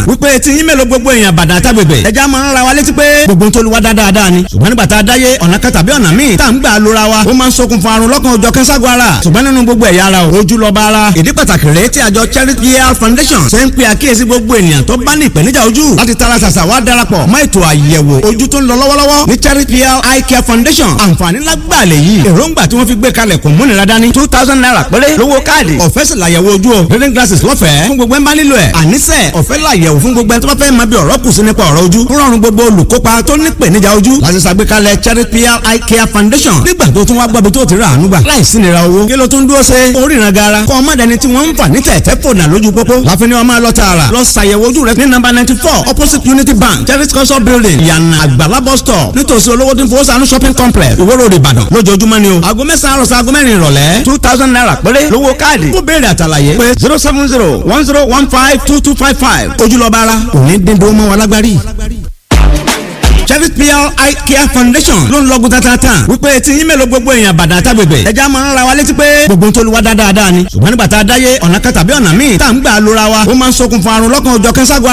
wípé tí yín mélòó gbogbo èèyàn bàdàn àtàgbègbè ẹja máa ń ra wa létí pé gbogbo tó lu wa dáadáa ni ṣùgbọ́n nígbà tá a dáyé ọ̀nà kan tàbí ọ̀nà míì tá à ń gbà lóra wa ó máa ń ṣokùnfà àrùn lọ́kàn ọjọ́ kẹ́sàgọ́ ara ṣùgbọ́n nínú gbogbo ẹ̀yà ara ojú lọ́ba ara ìdí pàtàkì rèé tí àjọ Charity Year Foundation ṣe ń pe àkíyèsí gbogbo ènìyàn tó bá ní ìpèníjà ojú láti tara ṣàṣà wá darapọ̀ mọ́ ètò àyẹ̀wò ojú tó ń lọ lọ́wọ́lọ́wọ́ ní Charity Year Eye Care Foundation àǹfààní lágbàlẹ̀ yìí èròǹgbà tí wọ́n fi gbé kalẹ̀ kò múnira dání two thousand naira péré lówó káàdì ọ̀fẹ́ sì làyẹ̀wò ojú o reading glasses lọ́fẹ̀ẹ́ fún gbogbo ẹ̀ ń bá nílò ẹ̀ àníṣe ọ̀fẹ́ làyẹ̀wò fún gbogbo ẹ̀ tó bá fẹ́ máa bí ọ̀rọ̀ kù sí nípa ọ̀rọ̀ ojú ń rọrùn gbogbo olùkópa tó ní ìpèníjà ojú láti ṣàgbékalẹ̀ Charity Year Eye Care Foundation nígbà tó tún wá gbọ́bi tó ti rà àánú gbà láìsí nira owó kí ló tún dúró ṣe oríran gara kọ́ ọmọdéni tí wọ́n ń fà ní tẹ̀tẹ̀ fònà lójú pópó láfi ni wọ́n máa lọ tààrà lọ ṣàyẹ̀wò ojú rẹ ní nọ́mbà ninety four opposite Unity Bank Charity Culture Building ìyànà àgbàlá bus stop nítòsí olówó tí ń fowó sànú shopping complex Ìwó Road Ìbàdàn lójoojúmọ́ ni o aago mẹ́sàn-án àròsọ aago mẹ́rin ìrọ̀lẹ́ two thousand naira péré lówó káàdì fún béèrè àtàlàyé pé zero seven zero one zero one five two two five five ojúlọ́ba ara òní dídó mọ́ wa lágbárí. Charity Year Eye Care Foundation ló ń lọ́gùn tatata wípé tí yín mélòó gbogbo èèyàn bàdàn àtàgbègbè ẹja máa ń ra wa létí pé gbogbo tó lu wa dáadáa ni ṣùgbọ́n nígbà tá a dáyé ọ̀nà kan tàbí ọ̀nà míì tá à ń gbà lóra wa ó máa ń ṣokùnfà àrùn lọ́kàn ọjọ́ kẹ́sàgọ́